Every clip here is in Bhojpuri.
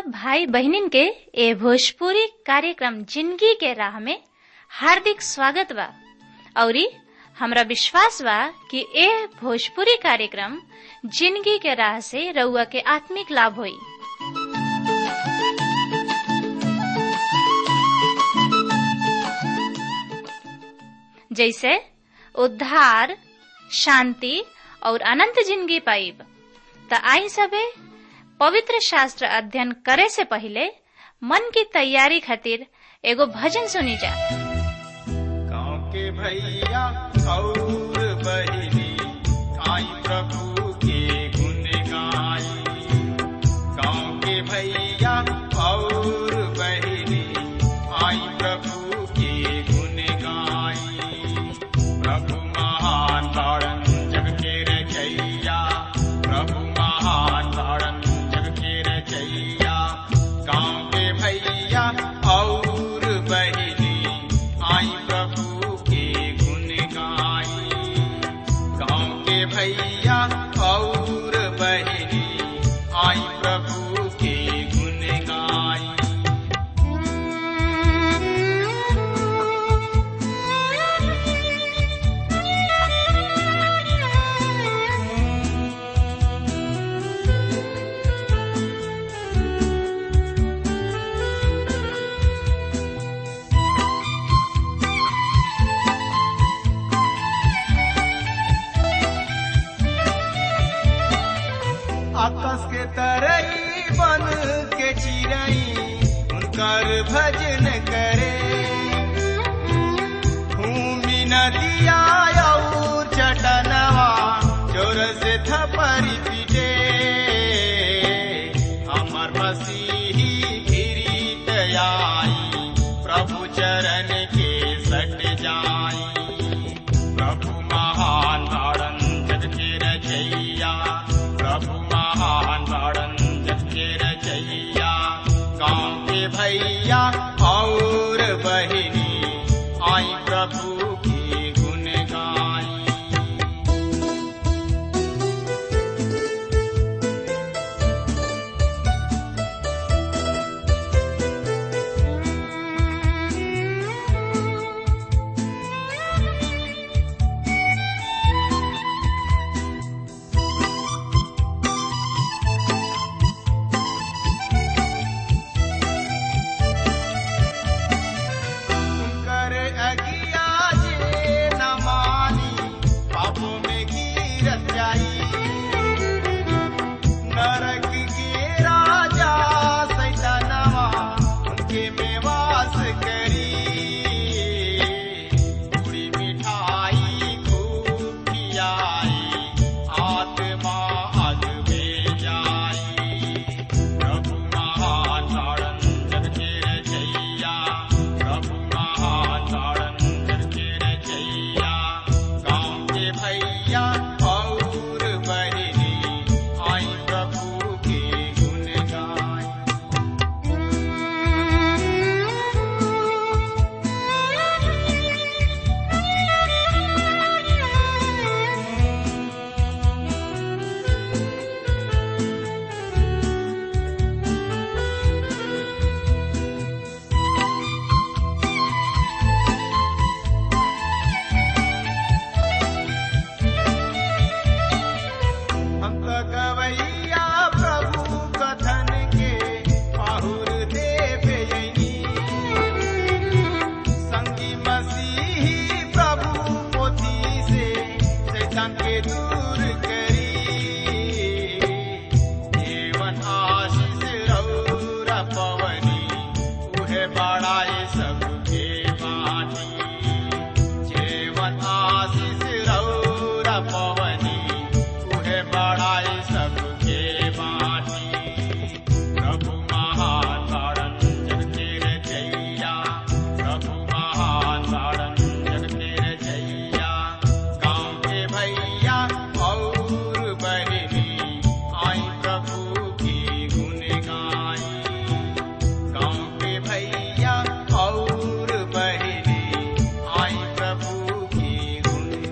सब भाई बहनिन के ए भोजपुरी कार्यक्रम जिंदगी के राह में हार्दिक स्वागत बा औरी हमरा विश्वास बा कि ए भोजपुरी कार्यक्रम जिंदगी के राह से रउआ के आत्मिक लाभ होई जैसे उद्धार शांति और अनंत जिंदगी पाइब त आई सबे पवित्र शास्त्र अध्ययन करे से पहले मन की तैयारी खातिर एगो भजन सुनी जा गाँव के भैया और बहिनी आई प्रभु के गुण गाई गाँव के भैया और बहिनी आई प्रभु के गुण गाई प्रभु महान तारण जग के रचैया प्रभु महान तारण जग के रचैया गाँव के भैया और बहिनी आई प्रभु के गुण गाई गाँव के भैया और बहिनी आई प्रभु के गुण गाई आकाश के तरई बन के चिरई उनकर भजन करे भूमि नदिया और चटनवा जोर से थपरी पीटे हमर मसीही गिरीत आई प्रभु चरण के सट जाई प्रभु महान तारण जग के रचैया प्रभु महान तारण जग के रचैया गाँव के भैया और बहिनी आई प्रभु की गुण गाई कर अगिया जे न मानी पापों में गिरत जाई नरक के राजा सैतानवा उनके में वास करी पूरी मिठाई खूब खियाई आत्मा अग में जाई प्रभु महान तारण जग के रचैया प्रभु महान तारण जग के रचैया गाँव के भैया और बहिनी आई प्रभु के गुण गाई हम तो गवैया प्रभु कथन के पाहुर देव यनी संगी मसीही प्रभु पोथी से शैतान के दूर करी जीवन आशीष रौरा पवनी उहे बड़ाए सबके बानी जीवन आशीष रौरा पवनी उहे बड़ाए सबके बानी प्रभु महान तारण जग के रचैया प्रभु महान तारण जग के रचैया गाँव के भैया और बहिनी आई प्रभु की गुण गाई गाँव के भैया और बहिनी आई प्रभु की गुण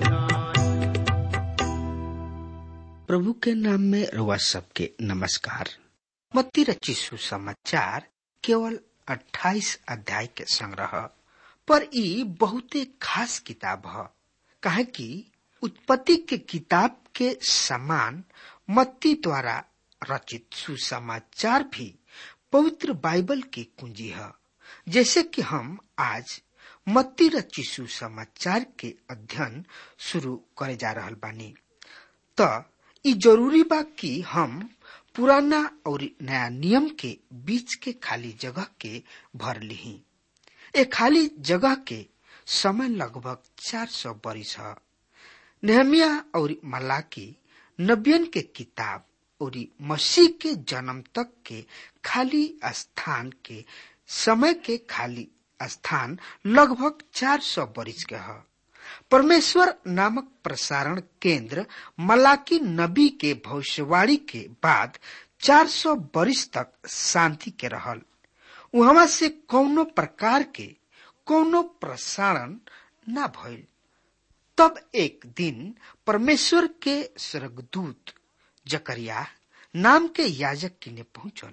गाई प्रभु के नाम में रउआ सबके नमस्कार मत्ती रची सुसमाचार केवल 28 अध्याय के संग्रह पर ई बहुते खास किताब ह काहे कि उत्पत्ति के किताब के समान मत्ती द्वारा रचित सुसमाचार भी पवित्र बाइबल की कुंजी है जैसे कि हम आज मत्ती रची सुसमाचार के अध्ययन शुरू करे जा रहल बानी त ई जरूरी बा कि हम पुराना और नया नियम के बीच के खाली जगह के भर लिही ए खाली जगह के समय लगभग 400 बरिस है नेहमिया और मलाकी नबियन के किताब और मसीह के जन्म तक के खाली स्थान के समय के खाली स्थान लगभग 400 बरिस के है परमेश्वर नामक प्रसारण केंद्र मलाकी नबी के भविष्यवाणी के बाद 400 बरिस तक शांति के रहल वहां से कौनो प्रकार के कौनो प्रसारण न भइल तब एक दिन परमेश्वर के स्वर्गदूत जकरिया नाम के याजक किने पहुंचल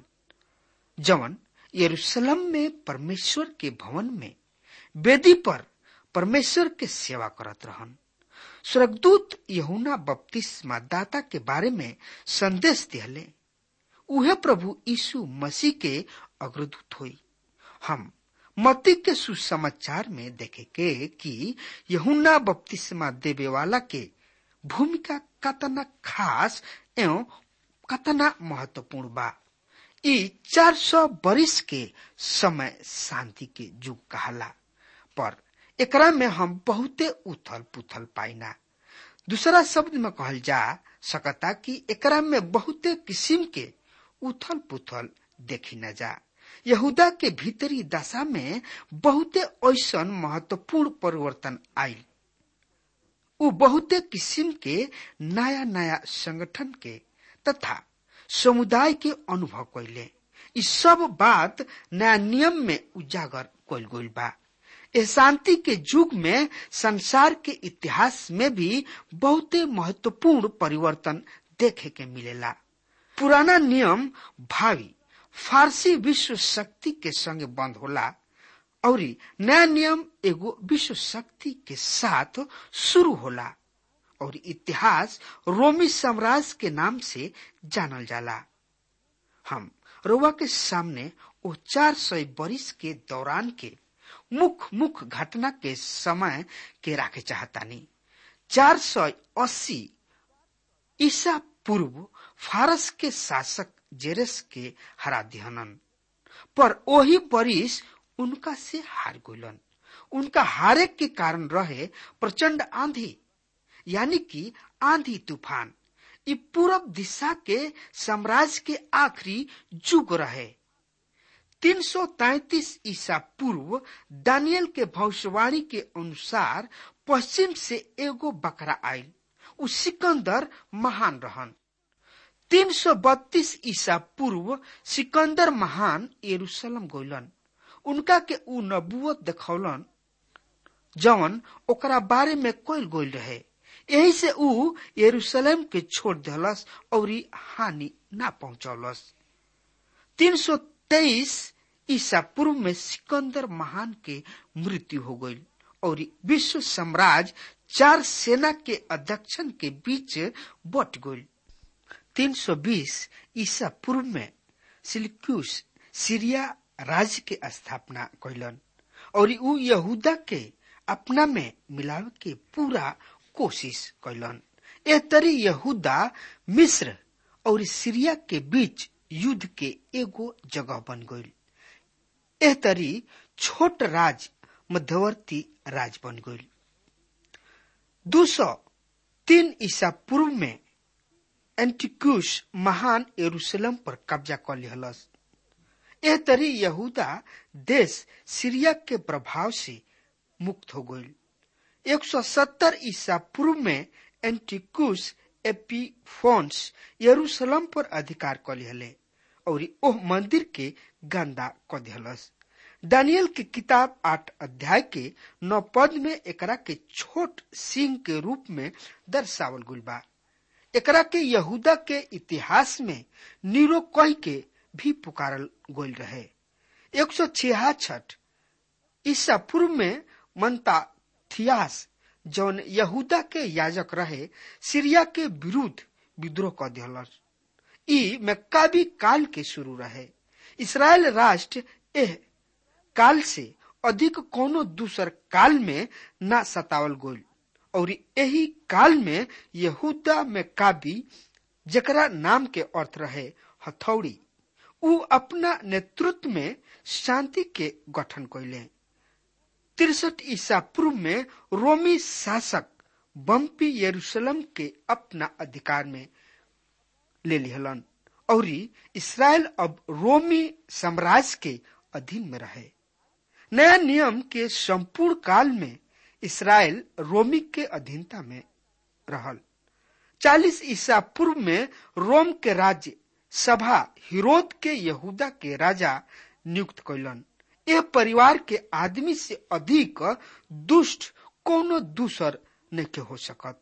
जवन यरूशलेम में परमेश्वर के भवन में वेदी पर परमेश्वर के सेवा करत रहन स्वर्गदूत यहुना बपतिस्मा दाता के बारे में संदेश दिहले उहे प्रभु यीशु मसीह के अग्रदूत हुई हम मती के सुसमाचार में देखे के कि यहुना बपतिस्मा देवे वाला के भूमिका कतना खास एवं कतना महत्वपूर्ण बा ई 400 बरिस के समय शांति के युग कहला पर एकरा में हम बहुते उथल पुथल पाइना दूसरा शब्द में कहल जा सकता कि एकरा में बहुते किस्म के उथल पुथल देखी न जा यहूदा के भीतरी दशा में बहुते ऐसा महत्वपूर्ण परिवर्तन आयल उ बहुते किस्म के नया नया संगठन के तथा समुदाय के अनुभव कैले इ सब बात नया नियम में उजागर कल गईल बा इस शांति के युग में संसार के इतिहास में भी बहुते महत्वपूर्ण परिवर्तन देखे के मिलेला पुराना नियम भावी फारसी विश्व शक्ति के संग बंद होला और नया नियम एगो विश्व शक्ति के साथ शुरू होला और इतिहास रोमी साम्राज्य के नाम से जानल जाला हम रोवा के सामने वो चार सौ बरिस के दौरान के मुख्य मुख्य घटना के समय के राखे चाहतानी चार सौ अस्सी ईसा पूर्व फारस के शासक जेरस के हरा दिहनन पर वही बरिस उनका से हार गलन उनका हारे के कारण रहे प्रचंड आंधी यानी कि आंधी तूफान ये पूरब दिशा के साम्राज्य के आखिरी युग रहे 333 ईसा पूर्व दानियल के भविष्यवाणी के अनुसार पश्चिम से एगो बकरा आयल उ सिकंदर महान रहन 332 ईसा पूर्व सिकंदर महान यरूशलेम गइलन उनका के उ नबुवत देखौलन जवन ओकरा बारे में कोई गोल रहे यही से उ यरूशलेम के छोड़ दिलस और हानि ना पहुंचौलस 323 ईसा पूर्व में सिकंदर महान के मृत्यु हो गई और विश्व साम्राज्य चार सेना के अध्यक्षन के बीच बट गई 320 ईसा पूर्व में सिल्क्यूस सीरिया राज्य के स्थापना कैलन और उ यहूदा के अपना में मिलावे के पूरा कोशिश कैलन ए तरी यहूदा मिस्र और सीरिया के बीच युद्ध के एगो जगह बन गई एह तरी छोट राज मध्यवर्ती राज बन गई दो सौ तीन ईसा पूर्व में एंटिक्यूस महान यरूशलेम पर कब्जा कर लिहलस एह तरी यहूदा देश सीरिया के प्रभाव से मुक्त हो गई 170 ईसा पूर्व में एंटिक्यूस एपीफोन्स यरूशलेम पर अधिकार कर लिहले और ओह मंदिर के गंदा क दिहलस दानियल की किताब आठ अध्याय के नौ पद में एकरा के छोट सिंह के रूप में दर्शावल गुल बा एकरा के यहूदा के इतिहास में नीरो कह के भी पुकारल गोल रहे एक सौ छियासठ ईसा पूर्व में मनता थियास जौन यहूदा के याजक रहे सीरिया के विरुद्ध विद्रोह कर दिलस ई मक्काबी काल के शुरू रहे इसराइल राष्ट्र एह काल से अधिक कोनो दूसर काल में ना सतावल गोल और यही काल में यहूदा में काबी जकरा नाम के अर्थ रहे हथौड़ी उ अपना नेतृत्व में शांति के गठन कैले तिरसठ ईसा पूर्व में रोमी शासक बम्पी यरूशलेम के अपना अधिकार में ले लिहलन और इसराइल अब रोमी साम्राज्य के अधीन में रहे नया नियम के संपूर्ण काल में इसराइल रोमी के अधीनता में रहल चालीस ईसा पूर्व में रोम के राज्य सभा हिरोद के यहूदा के राजा नियुक्त कैलन यह परिवार के आदमी से अधिक दुष्ट कोनो दूसर नहीं हो सकत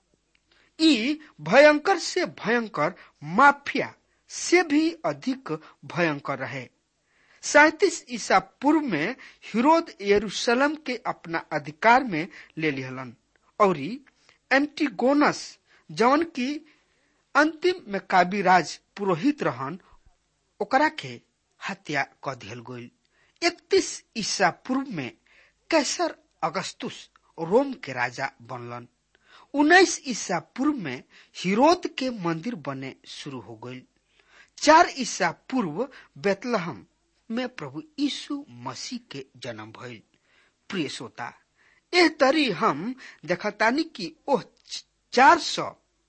ई भयंकर से भयंकर माफिया से भी अधिक भयंकर रहे सैतीस ईसा पूर्व में हिरोद यरूशलेम के अपना अधिकार में ले लिहलन और एंटीगोनस जौन की अंतिम में काबी राज पुरोहित रहन ओकरा के हत्या क दियल गईल इकतीस ईसा पूर्व में कैसर अगस्तुस रोम के राजा बनलन उन्नीस ईसा पूर्व में हिरोद के मंदिर बने शुरू हो गईल चार ईसा पूर्व बेतलहम में प्रभु यीशु मसीह के जन्म भइल प्रिय श्रोता एह तरी हम देखतानी कि ओह चार सौ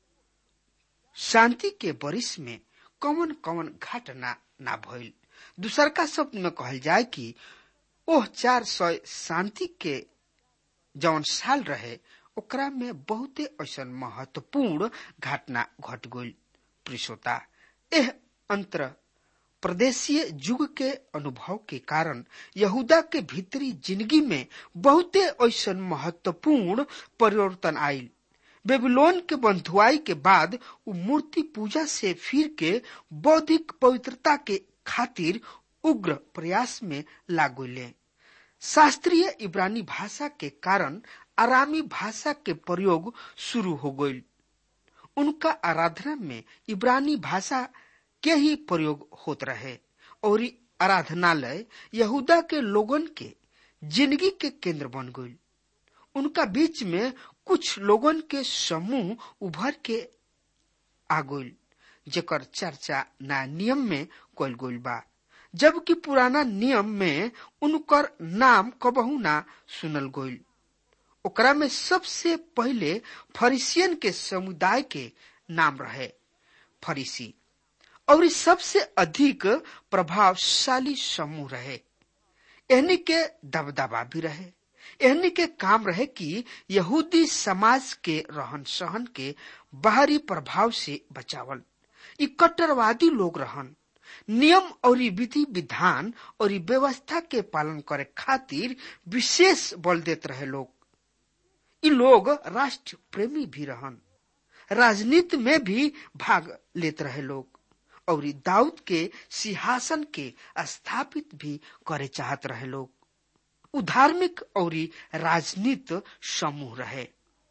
शांति के बरिस में कौन कौन घटना ना भइल दूसर का शब्द में कहल जाए कि ओह चार सौ शांति के जौन साल रहे ओकरा में बहुते ऐसा महत्वपूर्ण घटना घट गई प्रिसोता एह अंतर प्रदेशीय युग के अनुभव के कारण यहूदा के भीतरी जिंदगी में बहुते ऐसा महत्वपूर्ण परिवर्तन आयल बेबीलोन के बंधुआई के बाद उ मूर्ति पूजा से फिर के बौद्धिक पवित्रता के खातिर उग्र प्रयास में लागुले शास्त्रीय इब्रानी भाषा के कारण आरामी भाषा के प्रयोग शुरू हो गई उनका आराधना में इब्रानी भाषा के ही प्रयोग होत रहे और आराधनालय यहूदा के लोगन के जिंदगी के केंद्र बन गई उनका बीच में कुछ लोगन के समूह उभर के आ गई जेकर चर्चा नया नियम में कल गई बा जबकि पुराना नियम में उनकर नाम कबहू ना सुनल गईल ओकरा में सबसे पहले फरीसियन के समुदाय के नाम रहे फरीसी और सबसे अधिक प्रभावशाली समूह रहे एहनी के दबदबा भी रहे एहनी के काम रहे कि यहूदी समाज के रहन सहन के बाहरी प्रभाव से बचावल इ कट्टरवादी लोग रहन नियम और विधि विधान और व्यवस्था के पालन करे खातिर विशेष बल देत रहे लोग इ लोग राष्ट्र प्रेमी भी रहन राजनीति में भी भाग लेत रहे लोग और दाऊद के सिंहासन के स्थापित भी करे चाहत रहे लोग उधार्मिक और राजनीत समूह रहे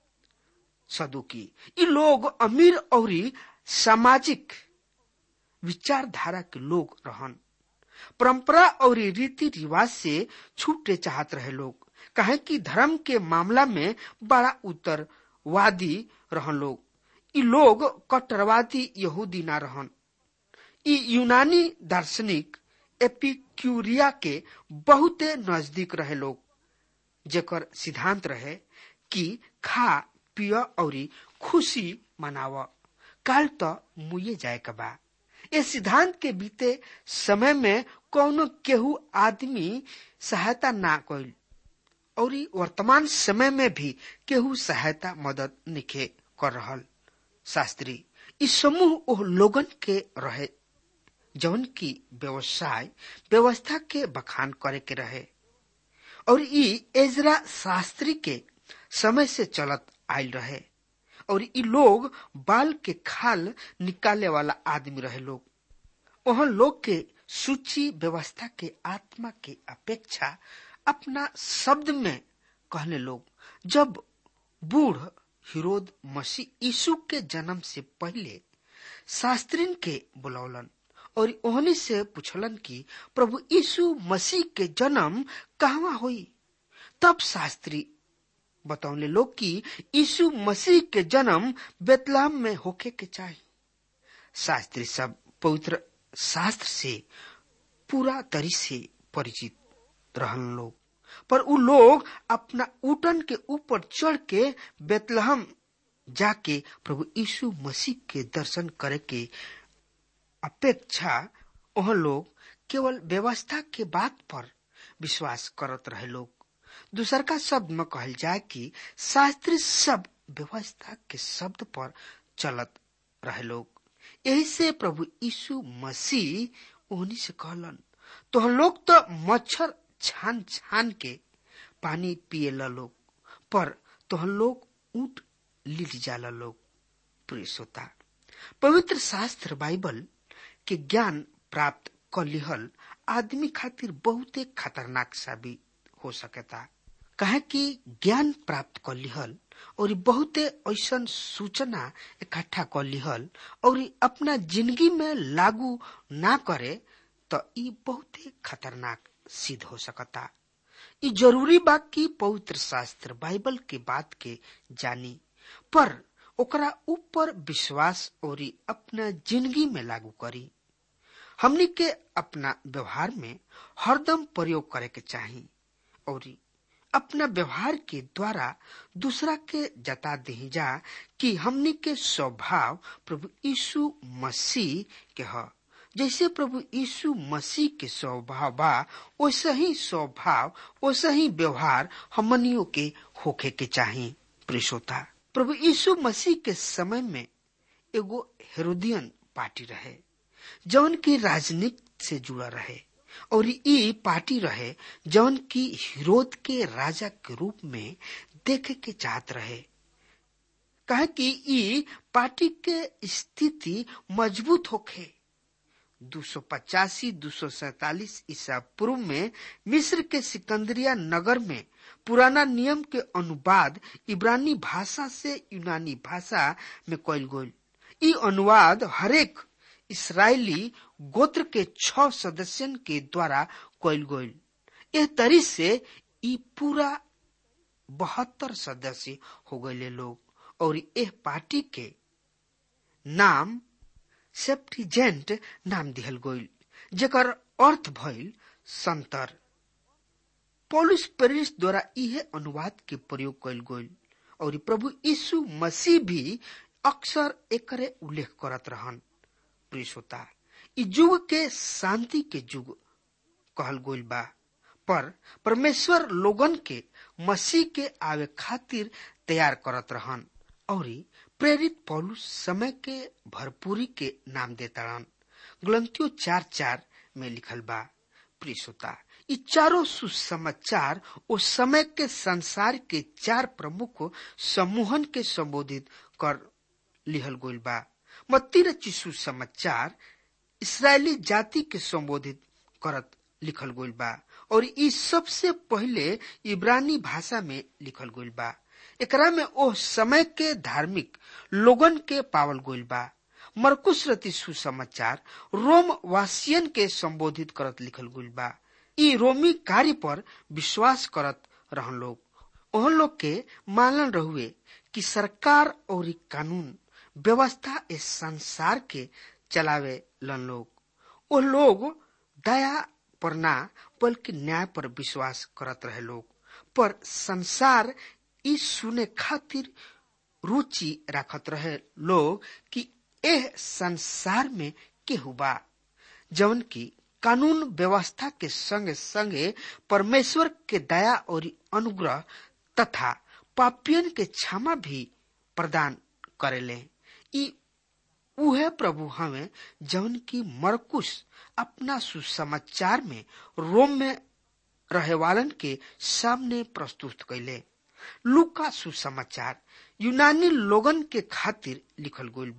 सदुकी इ लोग अमीर और सामाजिक विचारधारा के लोग रहन परंपरा और रीति रिवाज से छूटे चाहत रहे लोग कहे कि धर्म के मामला में बड़ा उत्तरवादी रहन लोग इ लोग कट्टरवादी यहूदी ना रहन इ यूनानी दार्शनिक एपिक्यूरिया के बहुते नजदीक रहे लोग जेकर सिद्धांत रहे कि खा पिय और खुशी मनाव काल तो मुए जाए के बा ये सिद्धांत के बीते समय में कौनो केहू आदमी सहायता ना कइल और वर्तमान समय में भी केहू सहायता मदद निखे कर रहल शास्त्री इस समूह ओह लोगन के रहे जौन की व्यवसाय व्यवस्था के बखान करे के रहे और ई एजरा शास्त्री के समय से चलत आयल रहे और ई लोग बाल के खाल निकाले वाला आदमी रहे लोग वह लोग के सूची व्यवस्था के आत्मा के अपेक्षा अपना शब्द में कहने लोग जब बूढ़ हिरोद मसीह यीशु के जन्म से पहले शास्त्रीन के बुलौलन और ओहनी से पूछलन कि प्रभु यीशु मसीह के जन्म कहवा हुई तब शास्त्री बतौले लोग कि यीशु मसीह के जन्म बेतलाम में होके के चाहिए शास्त्री सब पवित्र शास्त्र से पूरा तरी से परिचित रहन लोग पर उ लोग अपना उटन के ऊपर चढ़ के बेतलहम जाके प्रभु यीशु मसीह के दर्शन करे के अपेक्षा वह लोग केवल व्यवस्था के बात पर विश्वास करत रहे लोग दूसर का शब्द में कहल जाए कि शास्त्री सब व्यवस्था के शब्द पर चलत रहे लोग यही से प्रभु यीशु मसीह उन्हीं से कहलन तो हम लोग तो मच्छर छान छान के पानी पिए लोग पर तो हम लोग ऊट लिट जाला लोग प्रिय श्रोता पवित्र शास्त्र बाइबल के ज्ञान प्राप्त कर लिहल आदमी खातिर बहुते खतरनाक साबित हो सकता कहे कि ज्ञान प्राप्त कर लिहल और बहुते ऐसा सूचना इकट्ठा कर लिहल और अपना जिंदगी में लागू ना करे तो ई बहुते खतरनाक सिद्ध हो सकता ई जरूरी बा कि पवित्र शास्त्र बाइबल के बात के जानी पर ओकरा ऊपर विश्वास और अपना जिंदगी में लागू करी हमनी के अपना व्यवहार में हरदम प्रयोग करे के चाही और अपना व्यवहार के द्वारा दूसरा के जता दे जा कि हमनी के स्वभाव प्रभु यीशु मसीह के ह जैसे प्रभु यीशु मसीह के स्वभाव बा वैसे ही स्वभाव वैसे ही व्यवहार हमनियों के होखे के चाही प्रिशोता प्रभु यीशु मसीह के समय में एगो हेरोदियन पार्टी रहे जौन की राजनीति से जुड़ा रहे और ई पार्टी रहे जौन की हिरोद के राजा के रूप में देखे के चाहत रहे कहे कि ई पार्टी के स्थिति मजबूत होखे दो सौ पचासी दो सौ सैतालीस ईसा पूर्व में मिस्र के सिकंदरिया नगर में पुराना नियम के अनुवाद इब्रानी भाषा से यूनानी भाषा में कल गई ई अनुवाद हरेक इसराइली गोत्र के छह सदस्यन के द्वारा कल गई यह तरी से ई पूरा बहत्तर सदस्य हो गए लोग और यह पार्टी के नाम सेप्टिजेंट नाम दिहल गईल जेकर अर्थ भइल संतर पौलुस पेरिस द्वारा इहे अनुवाद के प्रयोग कयल गईल और प्रभु यीशु मसीह भी अक्सर एकरे उल्लेख करत रहन प्रिय श्रोता इ युग के शांति के युग कहल गईल बा पर परमेश्वर लोगन के मसीह के आवे खातिर तैयार करत रहन और प्रेरित पौलुस समय के भरपूरी के नाम देताड़न ग्लंतियों चार चार में लिखल बा प्रिय श्रोता ये चारों सुसमाचार उस समय के संसार के चार प्रमुख समूहन के संबोधित कर लिहल गोल बा मत्ती रची सुसमाचार इसराइली जाति के संबोधित करत लिखल गोल बा और ई सबसे पहले इब्रानी भाषा में लिखल गोल बा एकरा में ओह समय के धार्मिक लोगन के पावल गोल बा मरकुश रति सुसमाचार रोम वासियन के संबोधित करत लिखल गोल बा ई रोमी कार्य पर विश्वास करत रहन लोग ओह लोग के मानन रहुए कि सरकार और ई कानून व्यवस्था इस संसार के चलावे लन लोग वो लोग दया पर ना बल्कि न्याय पर विश्वास करत रहे लोग पर संसार ई सुने खातिर रुचि रखत रहे लोग कि एह संसार में केहू बा जवन की कानून व्यवस्था के संगे संगे परमेश्वर के दया और अनुग्रह तथा पापियन के क्षमा भी प्रदान करेले ई उहे प्रभु हमें जवन की मरकुश अपना सुसमाचार में रोम में रहे वालन के सामने प्रस्तुत कैले लुका सुसमाचार यूनानी लोगन के खातिर लिखल गईल बा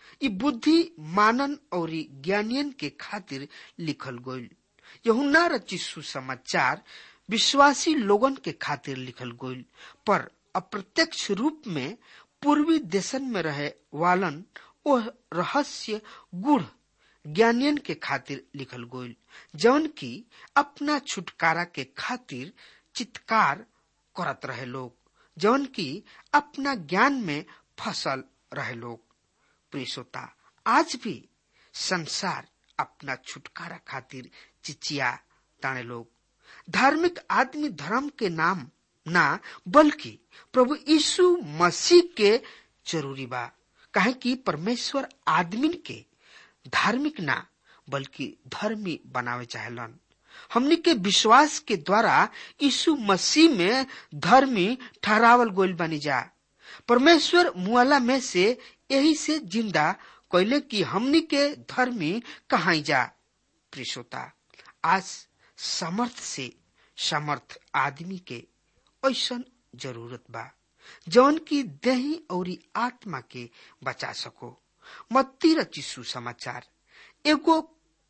ई बुद्धि मानन और ज्ञानियन के खातिर लिखल गईल यहुना रची सुसमाचार विश्वासी लोगन के खातिर लिखल गईल पर अप्रत्यक्ष रूप में पूर्वी देशन में रहे वालन ओह रहस्य गुढ़ ज्ञानियन के खातिर लिखल गईल जौन की अपना छुटकारा के खातिर चित्कार करत रहे लोग जौन की अपना ज्ञान में फसल रहे लोग प्रियसोता आज भी संसार अपना छुटकारा खातिर चिचिया ताने लोग धार्मिक आदमी धर्म के नाम ना बल्कि प्रभु यीशु मसीह के जरूरी बा काहे कि परमेश्वर आदमी के धार्मिक ना बल्कि धर्मी बनावे चाहेलन हमनी के विश्वास के द्वारा यीशु मसीह में धर्मी ठहरावल गोल बनी जा परमेश्वर मुआला में से यही से जिंदा कैले कि हमनी के धर्मी कहा जा प्रिशोता आज समर्थ से समर्थ आदमी के ऐसा जरूरत बा जौन की देही और आत्मा के बचा सको मत्ती रची सुसमाचार एगो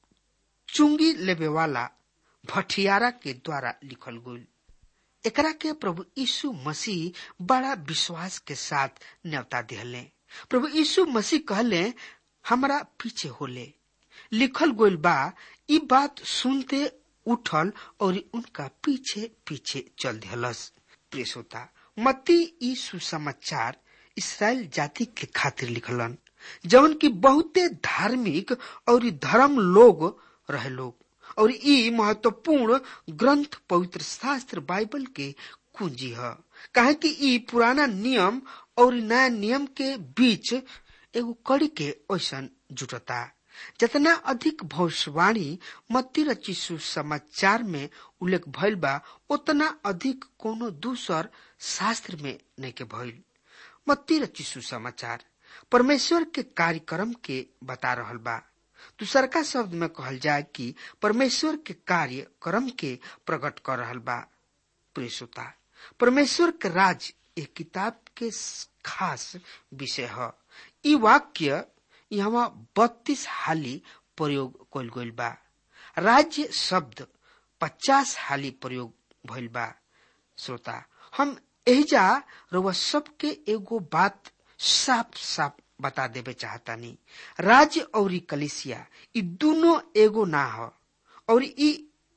चुंगी लेबे वाला भटियारा के द्वारा लिखल गईल एकरा के प्रभु यीशु मसीह बड़ा विश्वास के साथ न्यौता दिहले प्रभु यीशु मसीह कहले हमरा पीछे होले लिखल गोल बा ई बात सुनते उठल और उनका पीछे पीछे चल दिहलस प्रिय श्रोता मत्ती ई सुसमाचार इसराइल जाति के खातिर लिखलन जवन की बहुते धार्मिक और धर्म लोग रहे लोग और ई महत्वपूर्ण ग्रंथ पवित्र शास्त्र बाइबल के कुंजी है काहे कि ई पुराना नियम और नया नियम के बीच एगो कड़ी के ऐसा जुटता जितना अधिक भविष्यवाणी मत्ती रची सुसमाचार में उल्लेख भइल बा उतना अधिक कोनो दूसर शास्त्र में नहीं के भइल मत्ती रची सुसमाचार परमेश्वर के कार्यक्रम के बता रहल बा दूसरका शब्द में कहल जाए कि परमेश्वर के कार्य कर्म के प्रकट कर रहल बा प्रियसुता परमेश्वर के राज एक किताब के खास विषय है ई वाक्य यहाँ बत्तीस हाली प्रयोग कल गईल बा राज्य शब्द पचास हाली प्रयोग भइल बा श्रोता हम एहिजा रउआ सबके एगो बात साफ साफ बता देवे चाहतानी राज्य और कलिसिया ई दोनों एगो ना हो और ई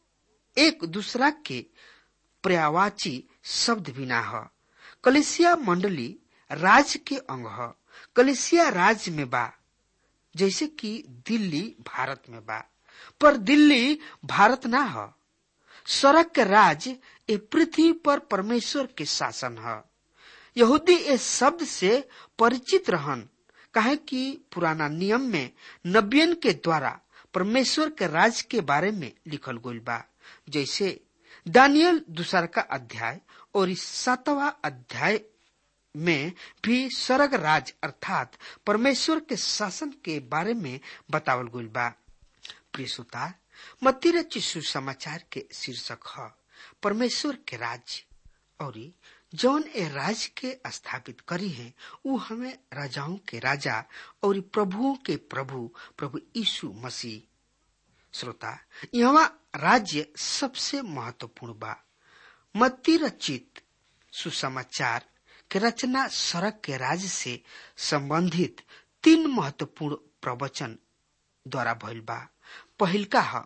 एक दूसरा के पर्यावाची शब्द भी ना हो कलिसिया मंडली राज्य के अंग ह कलिसिया राज्य में बा जैसे कि दिल्ली भारत में बा पर दिल्ली भारत ना ह सड़क के राज ए पृथ्वी पर परमेश्वर के शासन है यहूदी इस शब्द से परिचित रहन कहे कि पुराना नियम में नबियन के द्वारा परमेश्वर के राज के बारे में लिखल गईल बा जैसे दानियल दूसर का अध्याय और इस सातवा अध्याय में भी स्वर्ग राज अर्थात परमेश्वर के शासन के बारे में बतावल गईल बा प्रिय सुतार मतिर चिशु समाचार के शीर्षक है परमेश्वर के राज्य और जौन ए राज के स्थापित करी है वो हमें राजाओं के राजा और प्रभुओं के प्रभु प्रभु यीशु मसीह श्रोता यहाँ राज्य सबसे महत्वपूर्ण बा मत्ती रचित सुसमाचार के रचना सड़क के राज्य से संबंधित तीन महत्वपूर्ण प्रवचन द्वारा भइल बा पहिलका है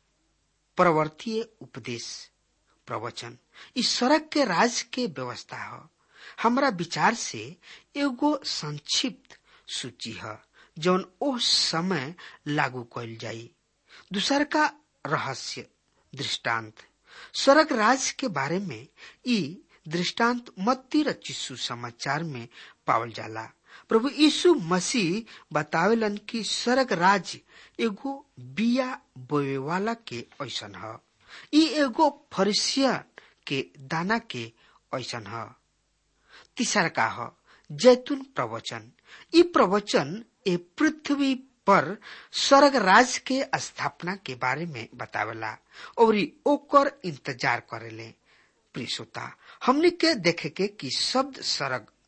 प्रवर्तीय उपदेश प्रवचन इस सड़क के राज के व्यवस्था है हमरा विचार से एगो संक्षिप्त सूची है जौन ओ समय लागू कल जाई दूसर का रहस्य दृष्टांत स्वर्ग राज के बारे में ई दृष्टांत मत्ती रचिसु समाचार में पावल जाला प्रभु यीशु मसीह बतावेलन कि स्वर्ग राज एगो बिया बोए वाला के ऐसन है ई एगो फरिसिया के दाना के ऐसन है तीसर का है जैतून प्रवचन ई प्रवचन ए पृथ्वी पर स्वर्ग राज के स्थापना के बारे में बतावेला और ओकर इंतजार करेले प्रियसोता हमने के देखे के कि शब्द स्वर्ग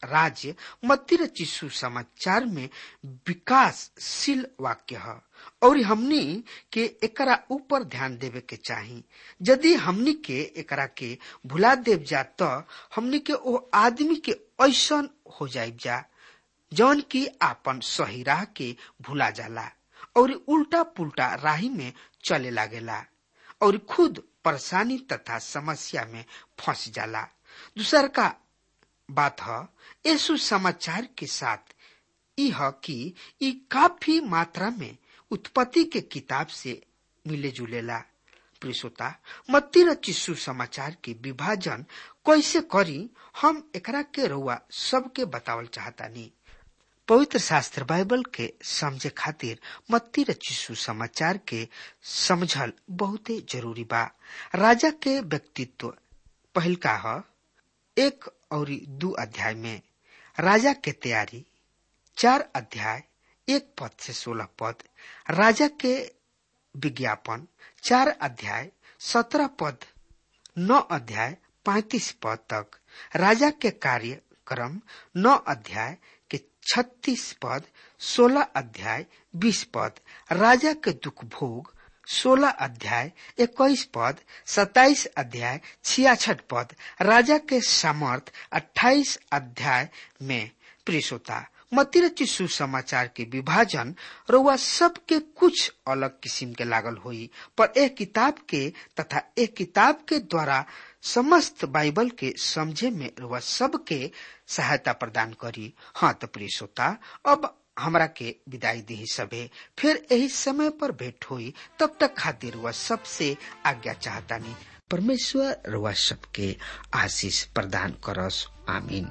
राज्य मतिर चिशु समाचार में विकासशील वाक्य है और हमनी के एकरा ऊपर ध्यान देवे के चाही यदि हमनी के एकरा के भुला देव जा तो हमनी के ओ आदमी के ऐसन हो जाइब जा जौन की आपन सही राह के भुला जाला और उल्टा पुल्टा राही में चले लागेला और खुद परेशानी तथा समस्या में फंस जाला दूसर का बात है यीशु समाचार के साथ यह कि ई काफी मात्रा में उत्पत्ति के किताब से मिले जुलेला प्रिसोता मत्ती र चिस्सू समाचार के विभाजन कैसे करी हम एकरा के रउआ सबके बतावल चाहतानी पवित्र शास्त्र बाइबल के समझे खातिर मत्ती र चिस्सू समाचार के समझल बहुते जरूरी बा राजा के व्यक्तित्व पहिल का ह एक और दू अध्याय में राजा के तैयारी चार अध्याय एक पद से सोलह पद राजा के विज्ञापन चार अध्याय सत्रह पद नौ अध्याय पैतीस पद तक राजा के कार्यक्रम नौ अध्याय के छत्तीस पद सोलह अध्याय बीस पद राजा के दुख भोग सोलह अध्याय इक्कीस पद सताइस अध्याय छियासठ पद राजा के सामर्थ अट्ठाईस अध्याय में प्रिसोता मतिरची सुसमाचार के विभाजन रउआ सबके कुछ अलग किस्म के लागल होई पर एक किताब के तथा एक किताब के द्वारा समस्त बाइबल के समझे में रउआ सबके सहायता प्रदान करी हाँ तो प्रिय श्रोता अब हमरा के विदाई दी सबे फिर यही समय पर भेंट हुई तब तक खातिर वह सबसे आज्ञा चाहतानी परमेश्वर रुआ सबके आशीष प्रदान करस आमीन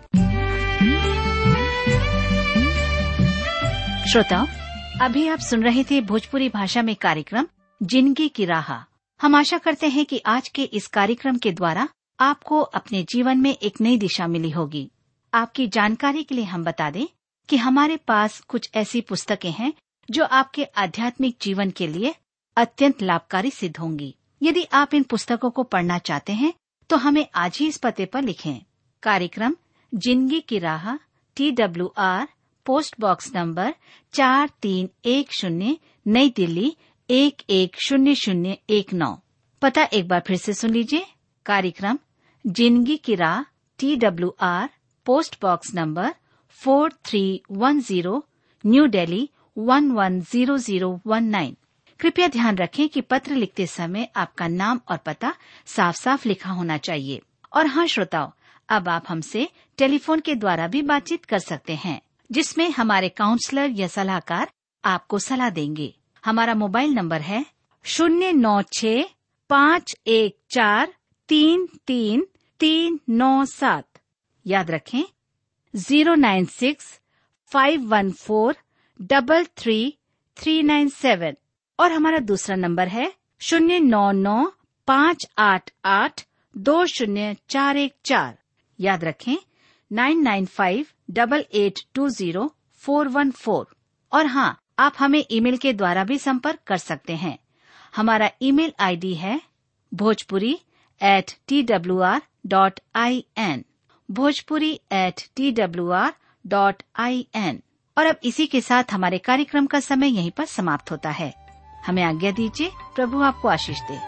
श्रोताओं अभी आप सुन रहे थे भोजपुरी भाषा में कार्यक्रम जिंदगी की राह हम आशा करते हैं कि आज के इस कार्यक्रम के द्वारा आपको अपने जीवन में एक नई दिशा मिली होगी आपकी जानकारी के लिए हम बता दें कि हमारे पास कुछ ऐसी पुस्तकें हैं जो आपके आध्यात्मिक जीवन के लिए अत्यंत लाभकारी सिद्ध होंगी यदि आप इन पुस्तकों को पढ़ना चाहते हैं तो हमें आज ही इस पते पर लिखें कार्यक्रम जिंदगी की राह T W R post box number चार तीन एक शून्य नई दिल्ली एक एक शून्य शून्य एक नौ पता एक बार फिर से सुन लीजिए कार्यक्रम जिंदगी की राह T W R post box number four three one zero new Delhi one one zero zero one nine कृपया ध्यान रखें कि पत्र लिखते समय आपका नाम और पता साफ साफ लिखा होना चाहिए और हाँ श्रोताओं अब आप हमसे टेलीफोन के द्वारा भी बातचीत कर सकते हैं जिसमें हमारे काउंसलर या सलाहकार आपको सलाह देंगे हमारा मोबाइल नंबर है शून्य नौ छ पाँच एक चार तीन तीन तीन नौ सात याद रखें zero nine six five one four double three three nine seven और हमारा दूसरा नंबर है शून्य नौ नौ पाँच आठ आठ दो शून्य चार एक चार याद रखें nine nine five double eight two zero four one four और हाँ आप हमें ईमेल के द्वारा भी संपर्क कर सकते हैं हमारा ईमेल आईडी है Bhojpuri at T W R dot I N Bhojpuri at T W R dot I N और अब इसी के साथ हमारे कार्यक्रम का समय यहीं पर समाप्त होता है हमें आज्ञा दीजिए प्रभु आपको आशीष दे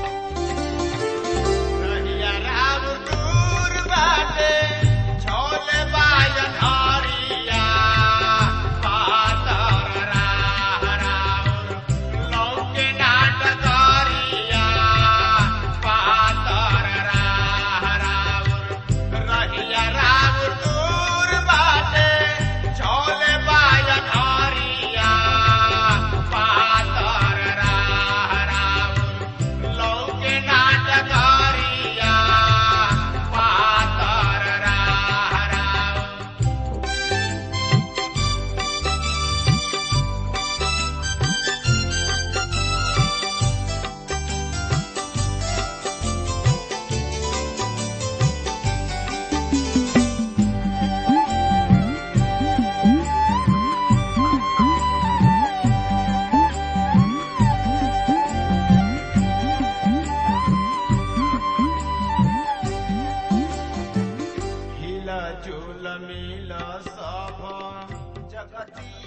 रहिया राम दूर बाटे, छोले बाजन हरिया। पातर राह राउर, लौके नाट करिया। पातर राह राउर, रहिया राम दूर बाटे, छोले बाजन हरिया। पातर राह राउर, झूल मिल सब जगतिया